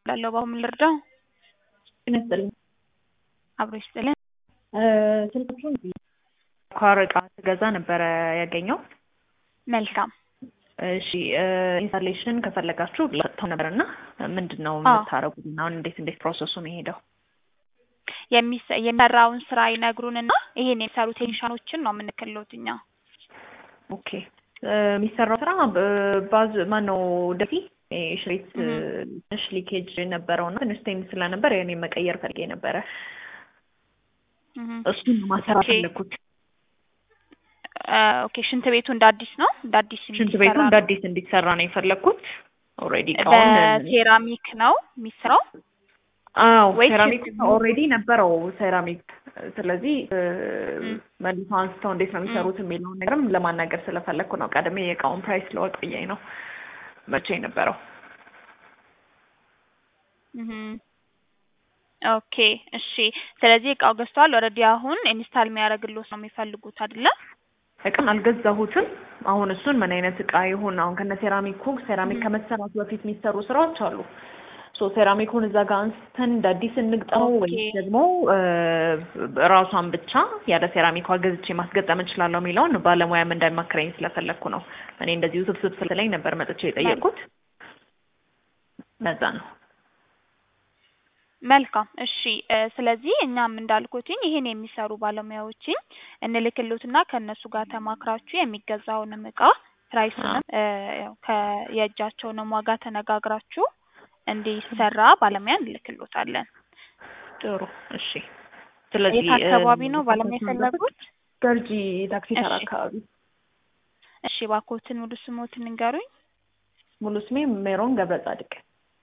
ላለው በምን ልርዳው? ጤና ይስጥልኝ። አብሮ ይስጥልን። ስልካችሁን ኳር እቃ ስገዛ ነበረ ያገኘው። መልካም እሺ ኢንስታሌሽን ከፈለጋችሁ ሰጥተው ነበር እና ምንድን ነው አዎ። የምታደርጉት? አሁን እንዴት እንዴት ፕሮሰሱ የሚሄደው? የሚሰ- የሚሰራውን ስራ ይነግሩንና ይሄን የሚሰሩ ቴክኒሻኖችን ነው የምንክልሎት እኛ። ኦኬ የሚሰራው ስራ በ- ባዝ ማን ነው ደፊ ሽሬት ትንሽ ሊኬጅ ነበረው እና ትንሽ ቴን ስለነበር እኔ መቀየር ፈልጌ ነበረ። እህ። እሱን ነው ማሰራት ኦኬ። ፈለግኩት። አ፣ ኦኬ ሽንት ቤቱ እንደ አዲስ ነው እንደ አዲስ ሽንት እንዲሰራ ቤቱ እንደ ነው? አዲስ እንዲሰራ ነው የፈለግኩት። ኦልሬዲ እቃውን በሴራሚክ ነው የሚሰራው? አዎ ወይስ ሴራሚክ ሽንት ኦልሬዲ ነበረው ሴራሚክ። ስለዚህ ም። መልሶ አንስተው እንዴት ነው የሚሰሩት የሚለውን ነገርም ለማናገር ስለፈለግኩ ነው። ቀድሜ የእቃውን ፕራይስ ለወቅ ብዬ ነው መቼ የነበረው። እህ። ኦኬ እሺ። ስለዚህ እቃው ገዝተዋል። ኦልሬዲ አሁን ኢንስታል የሚያደርግልዎት ነው የሚፈልጉት አይደለ? እቃን አልገዛሁትም። አሁን እሱን ምን አይነት እቃ ይሁን አሁን ከነ ሴራሚኩ ሴራሚክ ም። ከመሰራቱ በፊት የሚሰሩ ስራዎች አሉ። ሶ ሴራሚኩን እዛ ጋር አንስተን እንደ አዲስ እንግጠመው ኦኬ። ወይስ ደግሞ እ፣ ራሷን ብቻ ያለ ሴራሚኳ ገዝቼ ማስገጠም እችላለሁ የሚለውን ባለሙያም እንዳይማክረኝ ስለፈለግኩ ነው። እኔ እንደዚሁ ስብስብ ስለኝ ነበር መጥቼ የጠየቅኩት። ለዛ ነው። መልካም እሺ። እ፣ ስለዚህ እኛም እንዳልኩትኝ ይሄን የሚሰሩ ባለሙያዎችን እንልክሎትና ከእነሱ ጋር ተማክራችሁ የሚገዛውንም እቃ ፕራይሱንም እ፣ ያው ከየእጃቸውንም ዋጋ ተነጋግራችሁ እንዲሰራ ባለሙያ እንልክሎታለን። ጥሩ እሺ። ስለዚህ የት አካባቢ እ፣ ነው ባለሙያ የፈለጉት? ገርጂ ታክሲ ተራ እሺ። አካባቢ። እሺ እባክዎትን ሙሉ ስሞትን ንገሩኝ። ሙሉ ስሜ ሜሮን ገብረ ጻድቅ።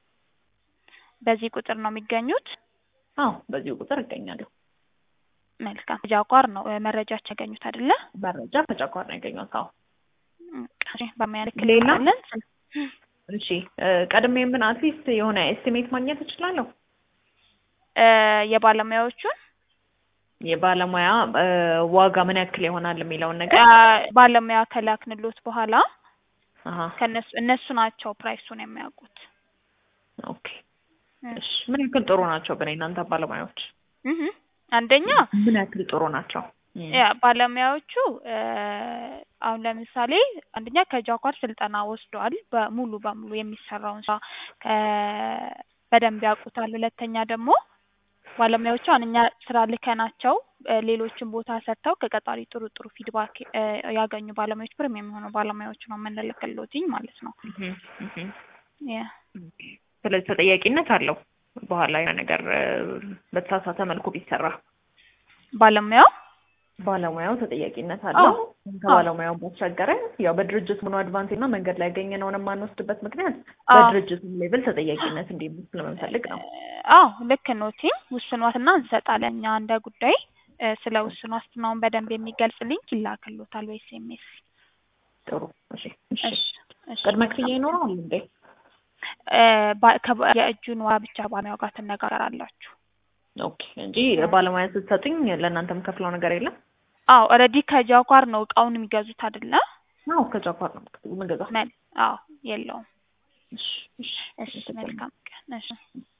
በዚህ ቁጥር ነው የሚገኙት? አዎ በዚሁ ቁጥር እገኛለሁ። መልካም ጃጓር ነው እ፣ መረጃችን ያገኙት አይደለ? መረጃ ከጨጓራ ነው ያገኘሁት። አዎ እሺ ባለሙያ ሌላ? እንልክሎታለን። እሺ እ፣ ቀድሜ ምን አትሊስት የሆነ ኤስቲሜት ማግኘት እችላለሁ? እ፣ የባለሙያዎቹን የባለሙያ እ፣ ዋጋ ምን ያክል ይሆናል የሚለውን ነገር አ፣ ባለሙያ ከላክንሎት በኋላ አሀ ከነሱ እነሱ ናቸው ፕራይሱን የሚያውቁት። ኦኬ እሺ ምን ያክል ጥሩ ናቸው ግን የእናንተ ባለሙያዎች እህ አንደኛ ምን ያክል ጥሩ ናቸው? እም፣ ያ ባለሙያዎቹ እ፣ አሁን ለምሳሌ አንደኛ ከጃኳር ስልጠና ወስደዋል። በሙሉ በሙሉ የሚሰራውን ስራ ከ- በደንብ ያውቁታል። ሁለተኛ ደግሞ ባለሙያዎቹ አሁን እኛ ስራ ልከናቸው እ፣ ሌሎችን ቦታ ሰርተው ከቀጣሪ ጥሩ ጥሩ ፊድባክ እ፣ ያገኙ ባለሙያዎች ፕሪሚየም የሆኑ ባለሙያዎች ነው የምንልክልዎትኝ ማለት ነው። እህ፣ እህ። ያ ኦኬ። ስለዚህ ተጠያቂነት አለው በኋላ የሆነ ነገር እ፣ በተሳሳተ መልኩ ቢሰራ ባለሙያው ባለሙያው ተጠያቂነት አለው። አዎ። ከባለሙያው ባሻገረ ያው በድርጅት ሆኖ አድቫንቴጅ እና መንገድ ላይ ያገኘነውን የማንወስድበት ምክንያት አዎ። በድርጅቱ ሌቭል ተጠያቂነት እንዲኖር ስለምንፈልግ ነው። አዎ ልክ ነው። ቲም ውስን ዋስትና እንሰጣለን እኛ እንደ ጉዳይ እ፣ ስለ ውስን ዋስትናውን በደንብ የሚገልጽ ሊንክ ይላክልዎታል ወይ ኤስኤምኤስ። ጥሩ እሺ፣ እሺ። እሺ እሺ። ቅድመ ክፍያ ይኖረዋል እንዴ? እ፣ ባ- ከባ- የእጁን ዋጋ ብቻ ባለሙያው ጋር ትነጋገራላችሁ። ኦኬ እንጂ ባለሙያ ስትሰጡኝ ለእናንተም ከፍለው ነገር የለም? አዎ ኦልሬዲ ከጃጓር ነው እቃውን የሚገዙት አይደለ? አዎ ከጃፓን ነው የምገዛው። መል አዎ የለውም። እሺ፣ እሺ። እሺ መልካም ቀን። እሺ